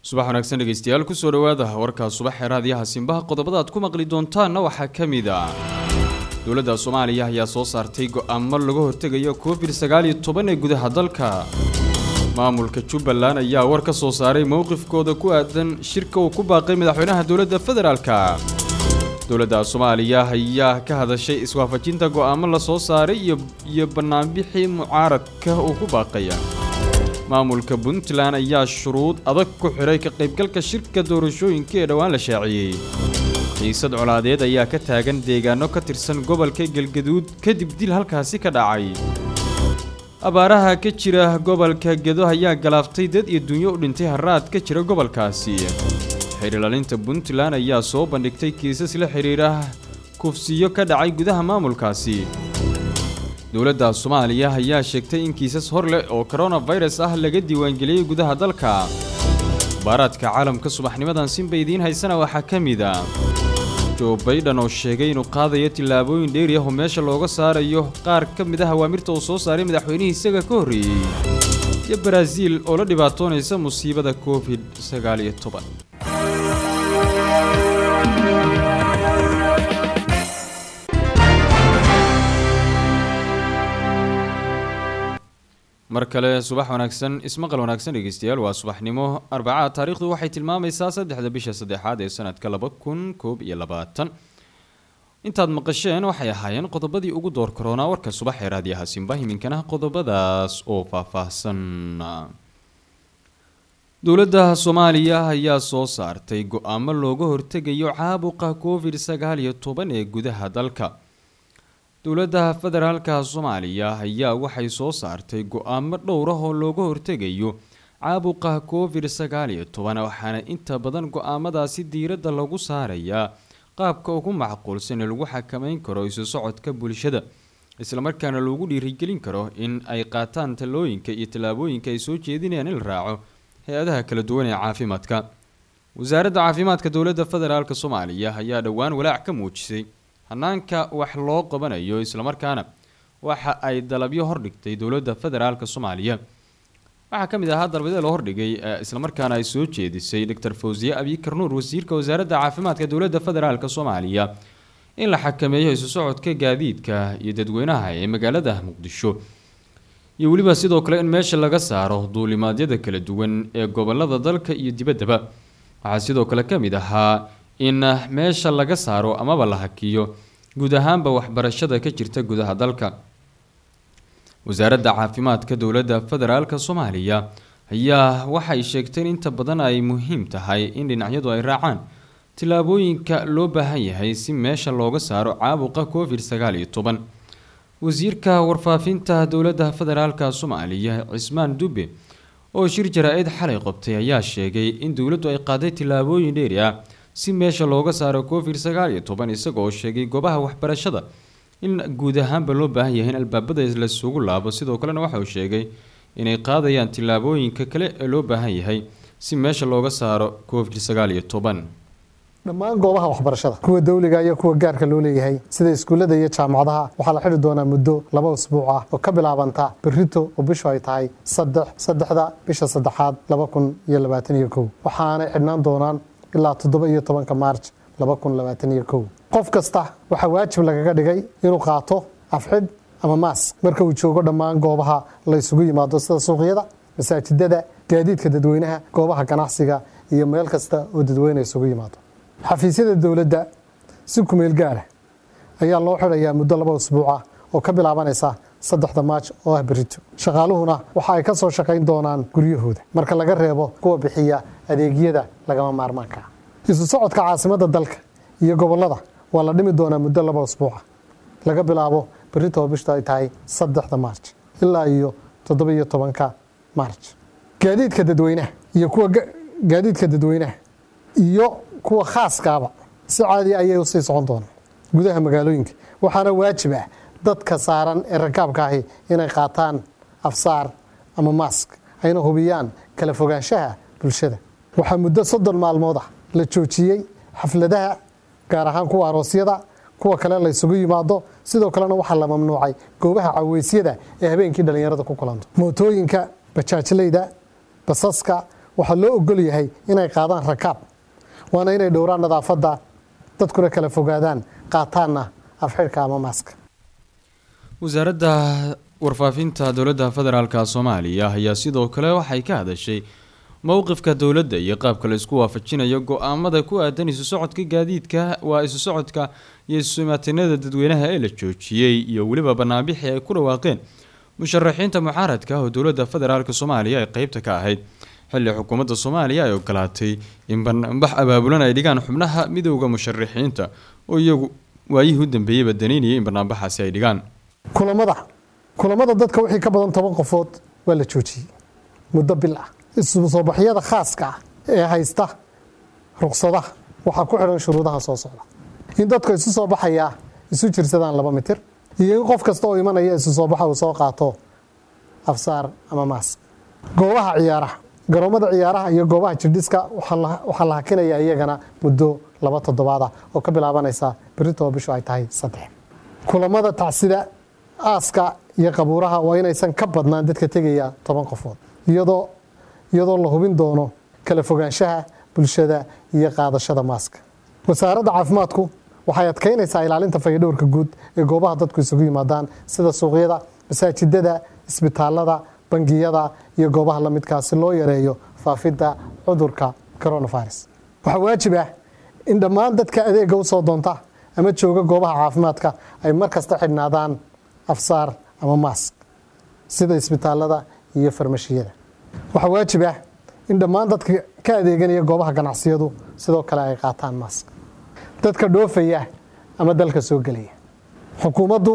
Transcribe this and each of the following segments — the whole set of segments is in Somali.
subax wanaagsan dhegeystayaal kusoo dhawaada warkaa subax ee raadiyaha simbaha qodobada aad ku maqli doontaanna waxaa ka mid ah dowladda soomaaliya ayaa soo saartay go-aamo laga hortegayo covid sagaal iyo toban ee gudaha dalka maamulka jubbaland ayaa war ka soo saaray mowqifkooda ku aadan shirka uu ku baaqay madaxweynaha dowladda federaalka dowladda soomaaliya ayaa ka hadashay iswaafajinta go-aamo la soo saaray iyo bannaanbixii mucaaradka uu ku baaqaya maamulka puntland ayaa shuruud adag ku xidhay ka qaybgalka shirka doorashooyinka ee dhowaan la shaaciyey xiisad colaadeed ayaa ka taagan deegaano ka tirsan gobolka galgaduud kadib dil halkaasi ka dhacay abaaraha ka jira gobolka gedo ayaa galaaftay dad iyo dunyo u dhintay haraad ka jira gobolkaasi xidhiilalinta puntland ayaa soo bandhigtay kiisas la xidhiidha kufsiyo ka dhacay gudaha maamulkaasi dowladda soomaaliya ayaa sheegtay in kiisas hor leh oo koronafirus ah laga diiwaangeliyey gudaha dalka baaraadka caalamka subaxnimadan sinba idiin haysana waxaa ka mid a jo baydhan oo sheegay inuu qaadayo tillaabooyin dheeri ah oo meesha looga saarayo qaar ka mid ah awaamirta uu soo saaray madaxweynihii isaga ka horreeyey iyo baraaziil oo la dhibaatoonaysa musiibada covid sagaal iyo toban mar kale subax wanaagsan ismaqal wanaagsan dhegeystayaal waa subaxnimo arbacaa taariikhdu waxay tilmaamaysaa saddexda bisha saddexaad ee sanadka laba kun koob iyo labaatan intaad maqasheen waxay ahaayeen qodobadii ugu door karoonaa warka subax ee raadiyaha simba iminkana qodobadaas oo faahfaahsan dowladda soomaaliya ayaa soo saartay go-aamo looga hortegayo caabuqa covid sagaal iyo toban ee gudaha dalka dowladda federaalka soomaaliya ayaa waxay soo saartay go-aamo dhowr ah oo looga hortegayo caabuqa covid sagaal iyo toban waxaana inta badan go-aamadaasi diiradda lagu saarayaa qaabka ugu macquulsan ee lagu xakameyn karo isu socodka bulshada islamarkaana loogu dhiirigelin karo in ay qaataan talooyinka iyo tallaabooyinka ay soo jeedinayaan in la raaco hay-adaha kala duwan ee caafimaadka wasaaradda caafimaadka dowladda federaalk soomaaliya ayaa dhowaan walaac ka muujisay hanaanka wax loo qabanayo islamarkaana waxa ay dalabyo hordhigtay dowladda federaalk soomaaliya waxaa ka mid ahaa dalabyo la hordhigay islamarkaana ay soo jeedisay doctor fawsiye abikar nuur wasiirka wasaaradda caafimaadka dowladda federaalk soomaaliya in la xakameeyo isu socodka gaadiidka iyo dadweynaha ee magaalada muqdisho iyo weliba sidoo kale in meesha laga saaro duulimaadyada kala duwan ee gobolada dalka iyo dibaddaba waxaa sidoo kale ka mid ahaa in meesha laga saaro amaba la hakiyo guud ahaanba waxbarashada ka jirta gudaha dalka wasaaradda caafimaadka dowladda federaalk soomaaliya ayaa waxay sheegtay in inta badan ay muhiim tahay in dhinacyadu ay raacaan tillaabooyinka loo baahan yahay si meesha looga saaro caabuqa covid sagaal iyo toban wasiirka warfaafinta dowladda federaalk soomaaliya cismaan dube oo shir jaraa-id xalay qabtay ayaa sheegay in dowladdu ay qaaday tillaabooyin dheeri ah si meesha looga saaro covid sagaal iyo toban isagoo sheegay goobaha waxbarashada in guud ahaanba loo baahan yahay in albaabada lasugu laabo sidoo kalena waxa uu sheegay inay qaadayaan tillaabooyinka kale ee loo baahan yahay si meesha looga saaro covid sagaal iyo toban dhammaan goobaha waxbarashada kuwa dawliga iyo kuwa gaarka loo leeyahay sida iskuullada iyo jaamacadaha waxaa la xidhi doonaa muddo laba usbuuc ah oo ka bilaabanta berrito oo bishu ay tahay saddex saddexda bisha saddexaad laba kun iyo labaatan iyo kow waxaanay xidhnaan doonaan ilaa toddoba iyo tobanka maarj laba kun labaatan iyo kow qof kasta waxaa waajib lagaga dhigay inuu qaato afxidh ama maask marka uu joogo dhammaan goobaha la ysugu yimaado sida suuqyada masaajidada gaadiidka dadweynaha goobaha ganacsiga iyo meel kasta oo dadweyne isugu yimaado xafiisyada dowladda si kumeel gaara ayaa loo xidhayaa muddo laba usbuuca oo ka bilaabanaysa saddexda maaj oo ah berito shaqaaluhuna waxa ay ka soo shaqayn doonaan guryahooda marka laga reebo kuwa bixiya adeegyada lagama maarmaanka isu socodka caasimadda dalka iyo gobollada waa la dhimi doonaa muddo laba usbuuca laga bilaabo berito oo bishtu ay tahay saddexda maarj ilaa iyo toddoba iyo tobanka maarj gaadiidka dadweynaha iyo kuwa gaadiidka dadweynaha iyo kuwa khaaskaaba si caadi ayay usii socon doonaan gudaha magaalooyinka waxaana waajib ah dadka saaran ee rakaabka ahi inay qaataan afsaar ama maask ayna hubiyaan kala fogaanshaha bulshada waxaa muddo soddon maalmood ah la joojiyey xafladaha gaar ahaan kuwa aroosyada kuwa kale la ysugu yimaado sidoo kalena waxaa la mamnuucay goobaha caweysyada ee habeenkii dhallinyarada ku kulanto mootooyinka bajaajleyda basaska waxaa loo ogol yahay inay qaadaan rakaab waana inay dhowraan nadaafadda dadkuna kala fogaadaan qaataanna afxidhka ama maaska wasaaradda warfaafinta dowladda federaalka soomaaliya ayaa sidoo kale waxay ka hadashay mowqifka dowladda iyo qaabka la isku waafajinayo go-aamada ku aadan isu socodka gaadiidka waa isu socodka iyo isumaatinada dadweynaha ee la joojiyey iyo weliba banaanbixii ay ku dhawaaqeen musharaxiinta mucaaradka oo dowladda federaalk soomaaliya ay qeybta ka ahayd xilli xukuumadda soomaaliya ay ogolaatay in banaanbax abaabulan ay dhigaan xubnaha midowda musharaxiinta oo iyagu waayihii u dambeeyeyba danaynayay in banaanbaxaasi ay dhigaan kulamada kulamada dadka wixii ka badan toban qofood waa la joojiyey muddo bil ah isu soo baxyada khaaska ah ee haysta ruqsadaha waxaa ku xidhan shuruudaha soo socda in dadka isu soo baxayaa isu jirsadaan laba mitir iyo in qof kasta oo imanaya isu soo baxa uu soo qaato afsaar ama maas goobaha ciyaaraha garoomada ciyaaraha iyo goobaha jirdhiska waxaa la hakinaya iyagana muddo laba toddobaad ah oo ka bilaabanaysa berritoo bishu ay tahay saddex kulamada tacsida aaska iyo qabuuraha waa inaysan ka badnaan dadka tegaya toban qofood iyadoo iyadoo la hubin doono kala fogaanshaha bulshada iyo qaadashada maaska wasaaradda caafimaadku waxay adkaynaysaa ilaalinta fayadhowrka guud ee goobaha dadku isugu yimaadaan sida suuqyada masaajidada isbitaalada bangiyada iyo goobaha la midkaa si loo yareeyo faafidda cudurka coronavirus waxaa waajib ah in dhammaan dadka adeega usoo doonta ama jooga goobaha caafimaadka ay mar kasta xidhnaadaan afsaar ama maask sida isbitaalada iyo farmashiyada waxaa waajib ah in dhammaan dadka ka adeeganaya goobaha ganacsiyadu sidoo kale ay qaataan maask dadka dhoofaya ama dalka soo gelaya xukuumaddu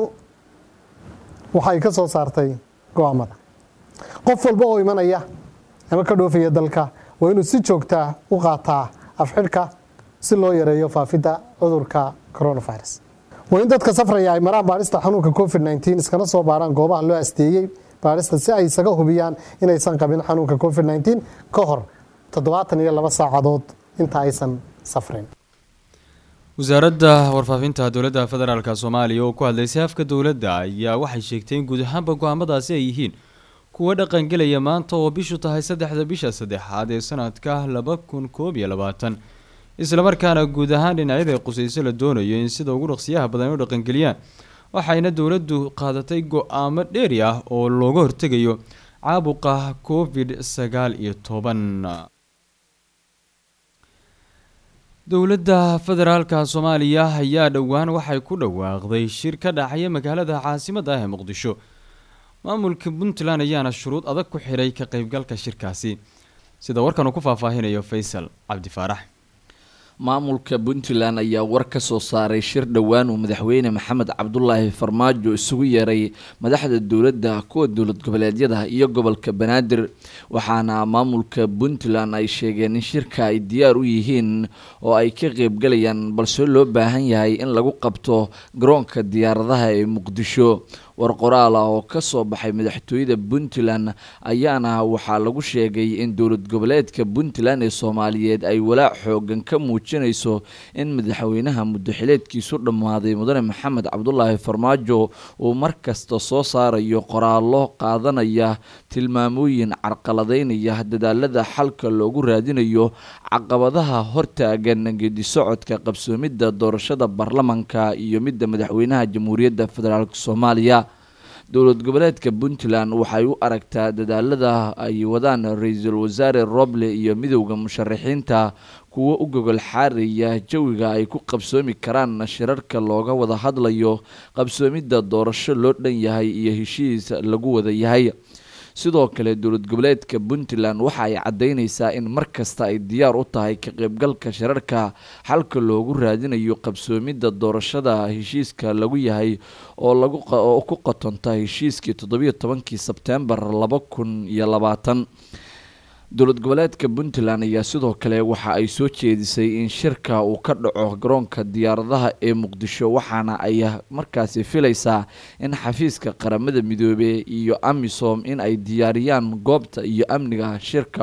waxay ka soo saartay go-aamada qof walba oo imanaya ama ka dhoofaya dalka waa inuu si joogtaa u qaataa afxidhka si loo yareeyo faafidda cudurka coronavirus waa in dadka safraya ay maraan baadhista xanuunka covid nteen iskana soo baarhaan goobaha loo asteeyey baadhista si ay isaga hubiyaan inaysan qabin xanuunka covid nteen ka hor toddobaatan iyo laba saacadood inta aysan safrin wasaaradda warfaafinta dowladda federaalk soomaaliya oo ku hadlaysay afka dowladda ayaa waxay sheegtay in guud ahaanba go-aamadaasi ay yihiin kuwa dhaqangelaya maanta oo bishu tahay saddexda bisha saddexaad ee sanadka laba kun koob iyo labaatan islamarkaana guud ahaan dhinacyada qusayso la doonayo in sida ugu dhaqsiyaha badan u dhaqangeliyaan waxayna dowladdu qaadatay go-aamo dheeri ah oo looga hortegayo caabuqa covid sagaal iyo toban dowladda federaalka soomaaliya ayaa dhowaan waxay ku dhawaaqday shir ka dhacaya magaalada caasimadda ah ee muqdisho maamulka puntland ayaana shuruud adag ku xidhay ka qeybgalka shirkaasi sida warkan uu ku faahfaahinayo faysal cabdi faarax maamulka puntland ayaa war ka soo saaray shir dhowaan uu madaxweyne maxamed cabdulaahi farmaajo isugu yeeray madaxda dowladda kuwa dowlad goboleedyada iyo gobolka banaadir waxaana maamulka puntland ay sheegeen in shirka ay diyaar u yihiin oo ay ka qeybgalayaan balse loo baahan yahay in lagu qabto garoonka diyaaradaha ee muqdisho war qoraal ah oo ka soo baxay madaxtooyada puntland ayaana waxaa lagu sheegay in dowlad goboleedka puntland ee soomaaliyeed ay walaac xoogan ka muujinayso in madaxweynaha muddoxileedkiisu dhammaaday mudane maxamed cabdulaahi farmaajo uu mar kasta soo saarayo qoraallo qaadanaya tilmaamooyin carqaladeynaya dadaalada xalka loogu raadinayo caqabadaha hortaagan geedisocodka qabsoomidda doorashada baarlamanka iyo midda madaxweynaha jamhuuriyadda federaalk soomaaliya dowlad goboleedka puntland waxay u aragtaa dadaalada ay wadaan ra-iisul wasaare roble iyo midowda musharaxiinta kuwo u gogol xaaraya jawiga ay ku qabsoomi karaan shirarka looga wada hadlayo qabsoomidda doorasho loo dhan yahay iyo heshiis lagu wada yahay sidoo kale dowlad goboleedka puntland waxa ay caddeyneysaa in mar kasta ay diyaar u tahay ka qaybgalka shirarka xalka loogu raadinayo qabsoomidda doorashada heshiiska lagu yahay oo laguoo ku qotonta heshiiskii toddobiyo tobankii sebtembar laba kun iyo labaatan dowlad goboleedka puntland ayaa sidoo kale waxa ay soo jeedisay in shirka uu ka dhaco garoonka diyaaradaha ee muqdisho waxaana ay markaasi filaysaa in xafiiska qaramada midoobe iyo amisom in ay diyaariyaan goobta iyo amniga shirka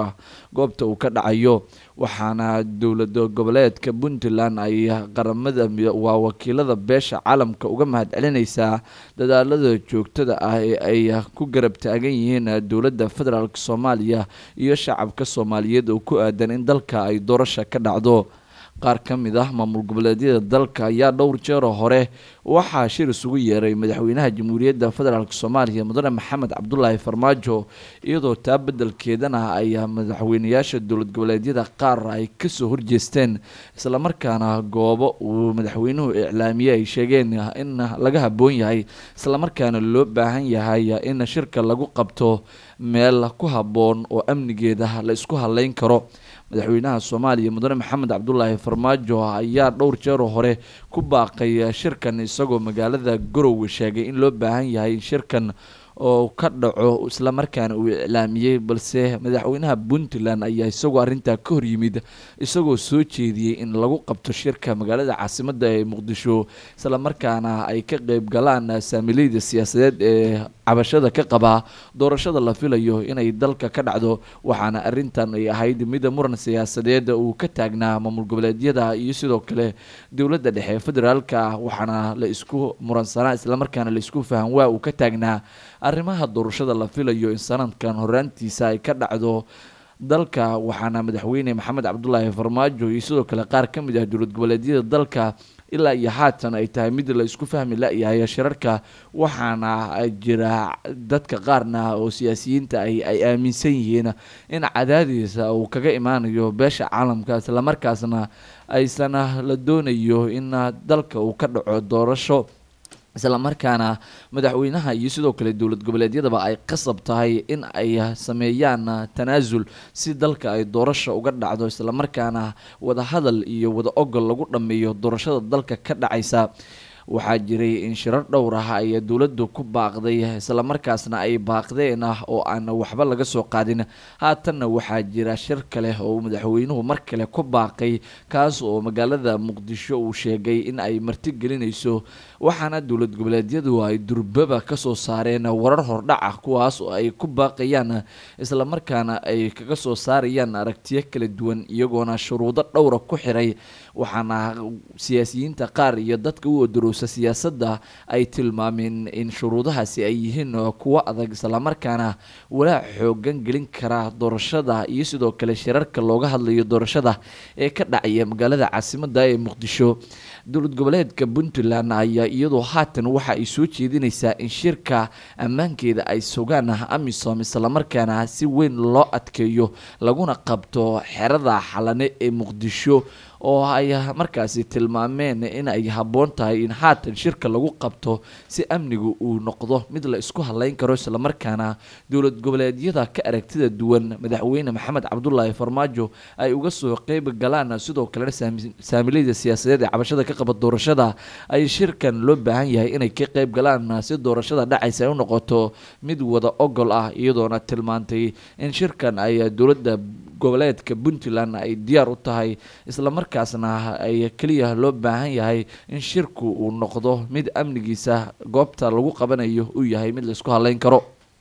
goobta uu ka dhacayo waxaana dowlada goboleedka puntland ay qaramada waa wakiilada beesha caalamka uga mahad celinaysaa dadaalada joogtada ah ee ay ku garab taagan yihiin dowladda federaalk soomaaliya iyo shacabka soomaaliyeed oo ku aadan in dalka ay doorasha ka dhacdo qaar ka mid ah maamul goboleedyada dalka ayaa dhowr jeero hore waxaa shir isugu yeeray madaxweynaha jamhuuriyadda federaalk soomaaliya mudane maxamed cabdulaahi farmaajo iyadoo taa beddelkeedana ay madaxweynayaasha dowlad goboleedyada qaar ay kasoo horjeesteen islamarkaana goobo uu madaxweynuhu iclaamiyey ay sheegeen in laga haboon yahay islamarkaana loo baahan yahay in shirka lagu qabto meel ku habboon oo amnigeeda la isku haleyn karo madaxweynaha soomaaliya mudane maxamed cabdulaahi farmaajo ayaa dhowr jeero hore ku baaqay shirkan isagoo magaalada garowe sheegay in loo baahan yahay in shirkan oo ka dhaco islamarkaana uu iclaamiyey balse madaxweynaha puntland ayaa isagoo arrintaa ka hor yimid isagoo soo jeediyey in lagu qabto shirka magaalada caasimada ee muqdisho islamarkaana ay ka qeyb galaan saamileyda siyaasadeed ee cabashada ka qabaa doorashada la filayo inay dalka ka dhacdo waxaana arrintan ay ahayd mida muran siyaasadeed uu ka taagnaa maamul goboleedyada iyo sidoo kale dowladda dhexe federaalka waxaana la isku muransanaa islamarkaana la isku fahan waa uu ka taagnaa arrimaha doorashada la filayo in sanadkan horaantiisa ay ka dhacdo dalka waxaana madaxweyne maxamed cabdulaahi farmaajo iyo sidoo kale qaar ka mid ah dowlad goboleedyada dalka ilaa iyo haatan ay tahay mid la isku fahmi la-yahay shirarka waxaana jira dadka qaarna oo siyaasiyiinta ay ay aaminsan yihiin in cadaadiisa uu kaga imaanayo beesha caalamka islamarkaasna aysan la doonayo in dalka uu ka dhaco doorasho islamarkaana madaxweynaha iyo sidoo kale dowlad goboleedyadaba ay qasab tahay in ay sameeyaan tanaasul si dalka ay doorasha uga dhacdo islamarkaana wada hadal iyo wada ogol lagu dhammeeyo doorashada dalka ka dhacaysa waxaa jiray in shirar dhowr ah ay dowladdu ku baaqday islamarkaasna ay baaqdeen ah oo aan waxba laga soo qaadin haatanna waxaa jira shir kale oo madaxweynuhu mar kale ku baaqay kaas oo magaalada muqdisho uu sheegay in ay martigelinayso waxaana dowlad goboleedyadu ay durbaba kasoo saareen warar hordhac ah kuwaas oo ay ku baaqayaan islamarkaana ay kaga soo saarayaan aragtiyo kala duwan iyagoona shuruudo dhowra ku xiray waxaana siyaasiyiinta qaar iyo dadka u odorowsa siyaasadda ay tilmaameen in shuruudahaasi ay yihiin kuwo adag islamarkaana walaac xoogan gelin kara doorashada iyo sidoo kale shirarka looga hadlayo doorashada ee ka dhacaya magaalada caasimada ee muqdisho dowlad goboleedka puntland ayaa iyadoo haatan waxa ay soo jeedinaysaa in shirka ammaankeeda ay sugaan amisom islamarkaana si weyn loo adkeeyo laguna qabto xerada xalane ee muqdisho oo ay markaasi tilmaameen in ay habboon tahay in haatan shirka lagu qabto si amnigu uu noqdo mid la isku haleyn karo islamarkaana dowlad goboleedyada ka aragtida duwan madaxweyne maxamed cabdulaahi farmaajo ay uga soo qeyb galaan sidoo kalena saamileyda siyaasadeed ee cabashada ka qaba doorashada ay shirkan loo baahan yahay inay ka qeyb galaan si doorashada dhacaysa ay u noqoto mid wada ogol ah iyadoona tilmaantay in shirkan ay dowladda goboleedka puntland ay diyaar u tahay islamarkaasna ay keliya loo baahan yahay in shirku uu noqdo mid amnigiisa goobta lagu qabanayo uu yahay mid la isku haleyn karo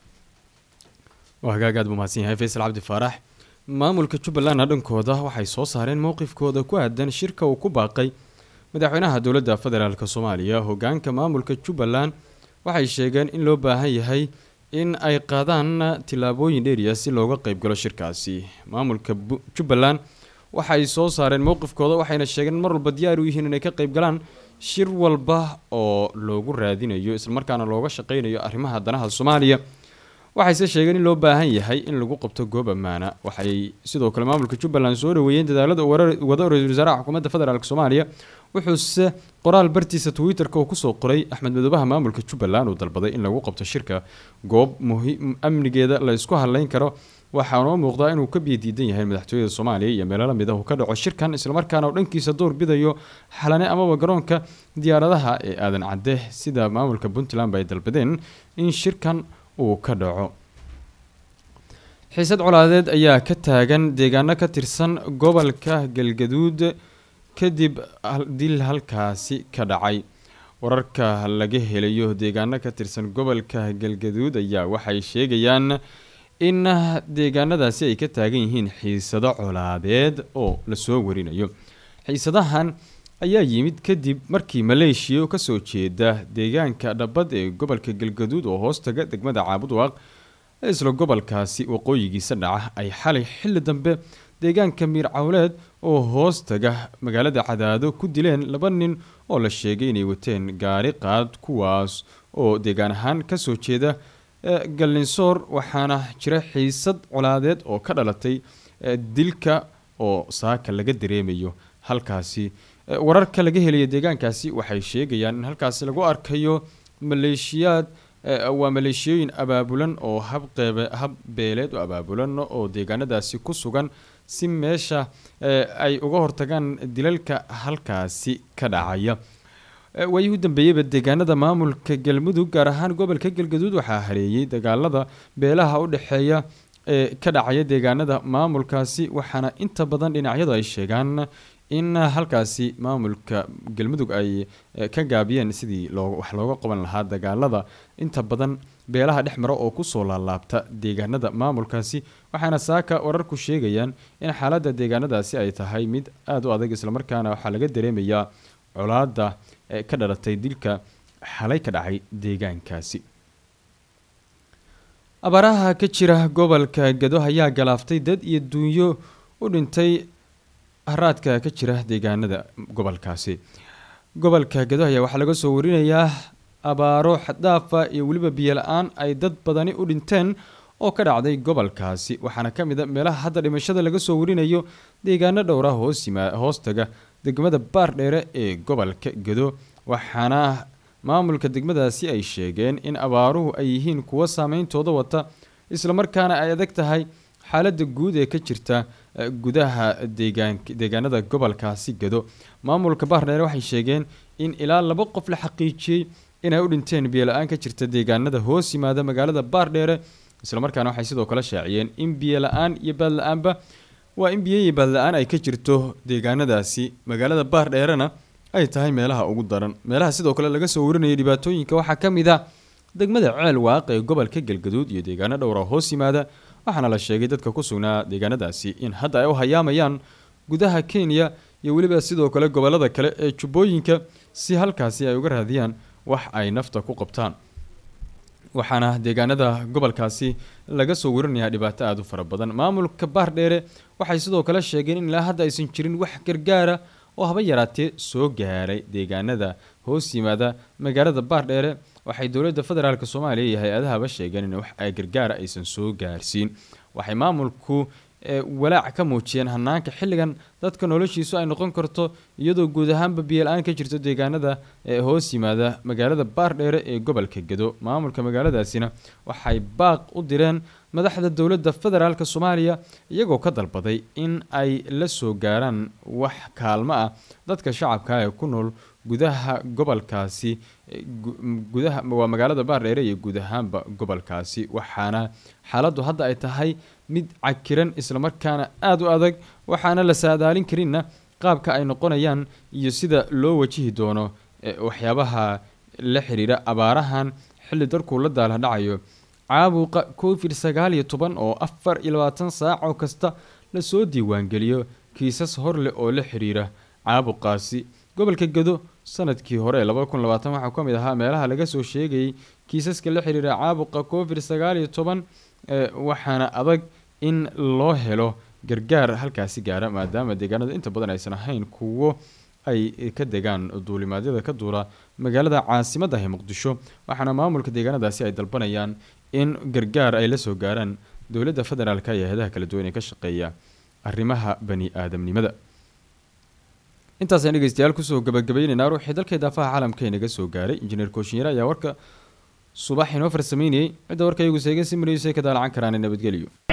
waa hagaag aad buu mahadsan yahay faysal cabdi faarax maamulka jubbalandna dhankooda waxay soo saareen mowqifkooda ku aadan shirka uu ku baaqay madaxweynaha dowladda federaalk soomaaliya hogaanka maamulka jubbaland waxay sheegeen in loo baahan yahay in ay qaadaan tillaabooyin dheeriya si looga qeybgalo shirkaasi maamulka jubbaland waxay soo saareen mowqifkooda waxayna sheegeen mar walba diyaar u yihiin inay ka qeyb galaan shir walba oo loogu raadinayo islamarkaana looga shaqeynayo arrimaha danaha soomaaliya waxayse sheegeen in loo baahan yahay in lagu qabto goob ammaana waxay sidoo kale maamulka jubbaland soo dhaweeyeen dadaalada wada ra-isul wasaaraha xukuumadda federaalk soomaaliya wuxuuse qoraal bartiisa twitter-ka uu kusoo qoray axmed madoobaha maamulka jubbaland uu dalbaday in lagu qabto shirka goob muhiim amnigeeda la isku hadleyn karo waxaanoo muuqdaa inuu ka biyo diidan yahay madaxtooyada soomaaliya iyo meelo lamid ah uu ka dhaco shirkan islamarkaana uu dhankiisa door bidayo xalane amaba garoonka diyaaradaha ee aadan cadde sida maamulka puntland ba ay dalbadeen in shirkan uu ka dhaco xiisad colaadeed ayaa ka taagan deegaano ka tirsan gobolka galgaduud kadib dil halkaasi ka dhacay wararka laga helayo deegaano ka tirsan gobolka galgaduud ayaa waxay sheegayaan in deegaanadaasi ay ka taagan yihiin xiisado colaadeed oo lasoo warinayo xiisadahan ayaa yimid kadib markii maleeshiya oo kasoo jeeda deegaanka dhabad ee gobolka galgaduud oo hoostaga degmada caabudwaaq ee isla gobolkaasi waqooyigiisa dhaca ay xalay xilli dambe deegaanka miir cawleed oo hoostaga magaalada cadaado ku dileen laba nin oo la sheegay inay wateen gaari qaad kuwaas oo deegaan ahaan kasoo jeeda gallinsoor waxaana jira xiisad colaadeed oo ka dhalatay dilka oo saaka laga dareemayo halkaasi wararka laga helaya deegaankaasi waxay sheegayaan in halkaasi lagu arkayo maleeshiyaad waa maleeshiyooyin abaabulan oo habqeebe hab beeleed oo abaabulan oo deegaanadaasi ku sugan si meesha ay uga hortagaan dilalka halkaasi ka dhacaya waayii u dambeeyeyba deegaanada maamulka galmudug gaar ahaan gobolka galgaduud waxaa hareeyey dagaalada beelaha u dhexeeya ee ka dhacaya deegaanada maamulkaasi waxaana inta badan dhinacyadu ay sheegaan in halkaasi maamulka galmudug ay ka gaabiyeen sidii loo wax looga qaban lahaa dagaalada inta badan beelaha dhex mara oo kusoo laalaabta deegaanada maamulkaasi waxaana saaka wararku sheegayaan in xaaladda deegaanadaasi ay tahay mid aada u adag islamarkaana waxaa laga dareemayaa colaada ka dhalatay dilka xalay ka dhacay deegaankaasi abaaraha ka jira gobolka gado ayaa galaaftay dad iyo duunyo u dhintay haraadka ka jira deegaanada gobolkaasi gobolka gado ayaa waxaa laga soo warinayaa abaaro xaddaafa iyo weliba biyo la-aan ay dad badani u dhinteen oo ka dhacday gobolkaasi waxaana ka mid a meelaha hadda dhimashada laga soo warinayo deegaano dhowra hoos yimaa hoostaga degmada baardheere ee gobolka gado waxaana maamulka degmadaasi ay sheegeen in abaaruhu ay yihiin kuwo saameyntooda wata islamarkaana ay adag tahay xaaladda guud ee ka jirta gudaha deegaan deegaanada gobolkaasi gado maamulka baardheere waxay sheegeen in ilaa laba qof la xaqiijiyey inay u dhinteen biyola-aan ka jirta deegaanada hoos yimaada magaalada baardheere islamarkaana waxay sidoo kale shaaciyeen in biyo la-aan iyo baadla-aanba waa in biyo iyo baadla-aan ay ka jirto deegaanadaasi magaalada baardheerena ay tahay meelaha ugu daran meelaha sidoo kale laga soo warinayay dhibaatooyinka waxaa ka mid ah degmada ceel waaq ee gobolka galgaduud iyo deegaano dhowra hoos yimaada waxaana la sheegay dadka ku sugnaa deegaanadaasi in hadda ay u hayaamayaan gudaha kenya iyo weliba sidoo kale gobolada kale ee jubbooyinka si halkaasi ay uga raadiyaan wax ay nafta ku qabtaan waxaana deegaanada gobolkaasi laga soo warinayaa dhibaato aada u fara badan maamulka baardheere waxay sidoo kale sheegeen in ilaa hadda aysan jirin wax gargaara oo haba yaraatee soo gaaray deegaanada hoos yimaada magaalada baardheere waxay dowladda federaalk soomaaliya iyo hay-adahaba sheegeen in wax gargaara aysan soo gaarsiin waxay maamulku walaac ka muujiyeen hanaanka xilligan dadka noloshiisu ay noqon karto iyadoo guud ahaanba biyola-aan ka jirto deegaanada ee hoos yimaada magaalada baardheere ee gobolka gado maamulka magaaladaasina waxay baaq u direen madaxda dowladda federaalk soomaaliya iyagoo ka dalbaday in ay la soo gaaraan wax kaalmo ah dadka shacabka ee ku nool gudaha gobolkaasi gudaha waa magaalada baardheere iyo guud ahaanba gobolkaasi waxaana xaaladdu hadda ay tahay mid cakiran islamarkaana aada u adag waxaana la saadaalin karinna qaabka ay noqonayaan iyo sida loo wajihi doono waxyaabaha la xiriira abaarahan xilli darkuu la daala dhacayo caabuqa covid sagaal iyo toban oo afar iyo labaatan saac oo kasta lasoo diiwaangeliyo kiisas hor leh oo la xiriira caabuqaasi gobolka gado sanadkii hore labada kun labaatan waxaa ka mid ahaa meelaha laga soo sheegayay kiisaska la xiriira caabuqa covid sagaal iyo toban waxaana adag in loo helo gargaar halkaasi gaara maadaama deegaanada inta badan aysan ahayn kuwo ay ka degaan duulimaadyada ka duula magaalada caasimadda ee muqdisho waxaana maamulka deegaanadaasi ay dalbanayaan in gargaar ay la soo gaaraan dowladda federaalka iyo hay-adaha kala duwan ee ka shaqeeya arrimaha bani aadamnimada intaasaan dhegeystayaal kusoo gabagabaynaynaa ruuxii dalkay daafaha caalamka inaga soo gaaray injineer kooshinyare ayaa warka subax inoo farsameynayay cidda warka iyagu seegan si mariyusay ka daalacan karaan nabadgelyo